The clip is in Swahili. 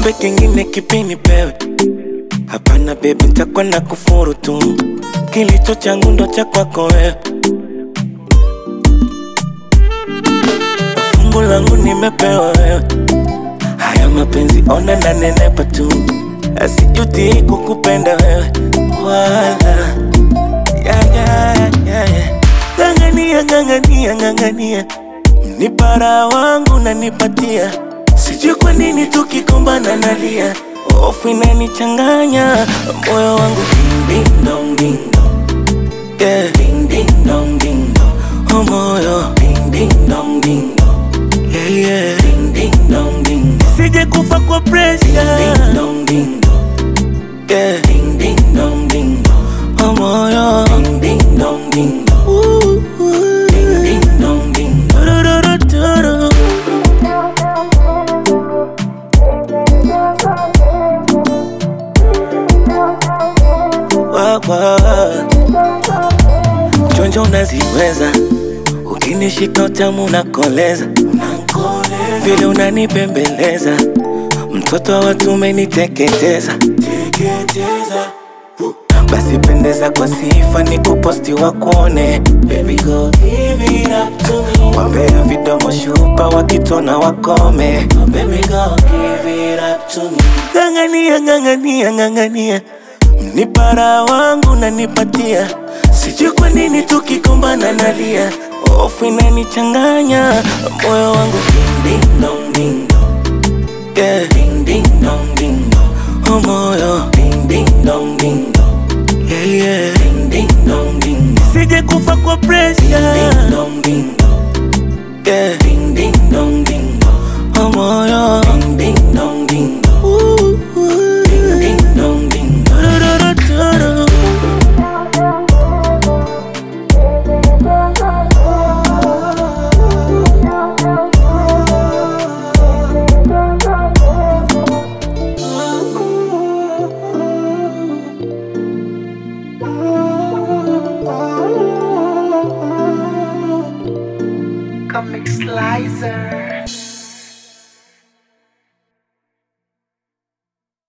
niombe kingine kipi nipewe? Hapana baby, nitakuwa na kufuru tu, kilicho changu ndo cha kwako wewe. Fungu langu nimepewa wewe, haya mapenzi ona na nenepa tu, asijuti kukupenda wewe wala ya, ya, ya, ya. Ng'ang'ania, ng'ang'ania, ng'ang'ania, mnipara wangu nanipatia, sijui kwa nini tukikombana nalia, hofu inanichanganya moyo wangu ding, ding, dong, ding, dong. Yeah. Ding, ding, dong, ding, dong. Oh moyo ding, ding, dong, ding, dong. Yeah, yeah. Ding, ding, dong, ding, dong. Sije kufa kwa pressure. Ding, ding, dong, ding, dong. Yeah. Ding, ding, dong, ding, dong. Oh moyo ding, ding, dong, ding, dong. Ooh, ooh. Ding, ding, dong, ding, dong. Turururuturu. Wa, wa. Chonjo unaziweza, ukinishika utamu unakoleza, vile unanipembeleza, mtoto wa watu umeniteketeza, basi pendeza kwa sifa, ni kuposti wakuone, baby go give it up to me, wambea vidomo shupa wakitona wakome, baby go give it up to me, ng'ang'ania, ng'ang'ania, ng'ang'ania Mnipara wangu nanipatia, sijui kwa nini tukikombana nalia, hofu inanichanganya moyo wangu ding ding dong ding dong, yeah ding ding dong ding dong, oh moyo ding ding dong ding dong, yeah yeah ding ding dong ding dong, sije kufa kwa pressure ding ding dong ding dong.